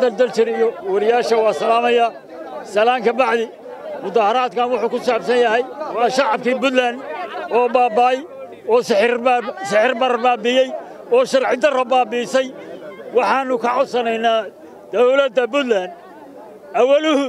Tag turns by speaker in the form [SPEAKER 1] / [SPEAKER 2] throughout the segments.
[SPEAKER 1] idaacadda daljir iyo wariyaasha waa salaamaya salaan ka bacdi mudaharaadkan wuxuu ku saabsan yahay waa shacabkii buntland oo baaba'ay oo sixir barar baabi'iyey oo sharci darro baabi'isay waxaannu ka codsanaynaa dawladda buntland awaluhu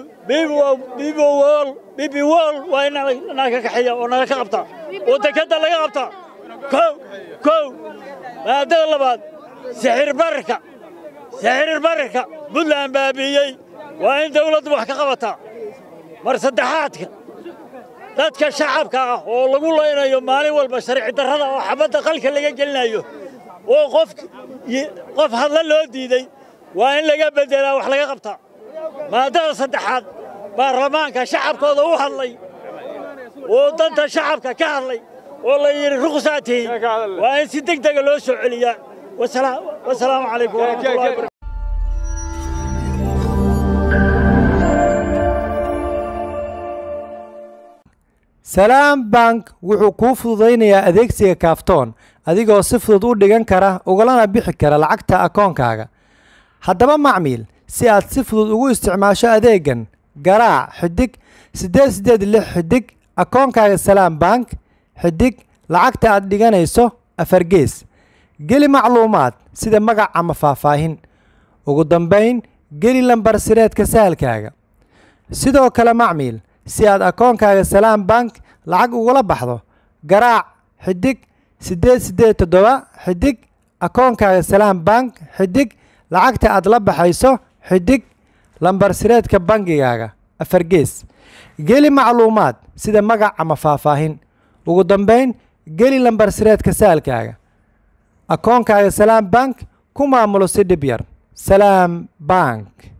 [SPEAKER 1] bibi wol waa in naga kaxeeya oo naga ka qabtaa oo dekedda laga qabtaa kow kow maadada labaad sixir bararka sixir bararka buntland baabi'iyey waa in dawladdu wax ka qabataa mar saddexaadka dadka shacabka ah oo lagu laynayo maalin walba sharci darrada oo xabadda qalka laga gelinayo oo qof qof hadla loo diiday waa in laga beddelaa wax laga qabtaa maadada saddexaad baarlamaanka shacabkooda u hadlay oo danta shacabka ka hadlay oo la yidhi ruqsaa tihiin waa in si deg dega loo soo celiyaa wasalaamu calaykum waraxmatullahi wabarakatu
[SPEAKER 2] salaam bank wuxuu kuu fududaynayaa adeegsiga kaaftoon adigoo si fudud u dhigan kara ugalana bixi kara lacagta akoonkaaga haddaba macmiil si aad si fudud ugu isticmaasho adeegan garaac xidig siddeed siddeed lix xidig akoonkaaga salaam bank xidig lacagta aad dhiganayso afargees geli macluumaad sida magac ama faahfaahin ugu dambayn geli lambar sireedka sahalkaaga sidoo kale macmiil si aad akoonkaaga salaam bank lacag ugula baxdo garaac xidig siddeed siddeed toddoba xidig akoonkaaga salaam bank xidig lacagta aad la baxayso xidig lambar sireedka bangigaaga afargees geli macluumaad sida magac ama faahfaahin ugu dambayn geli lambar sireedka saalkaaga akoonkaaga salaam bank ku maamulo si dhib yar salaam bank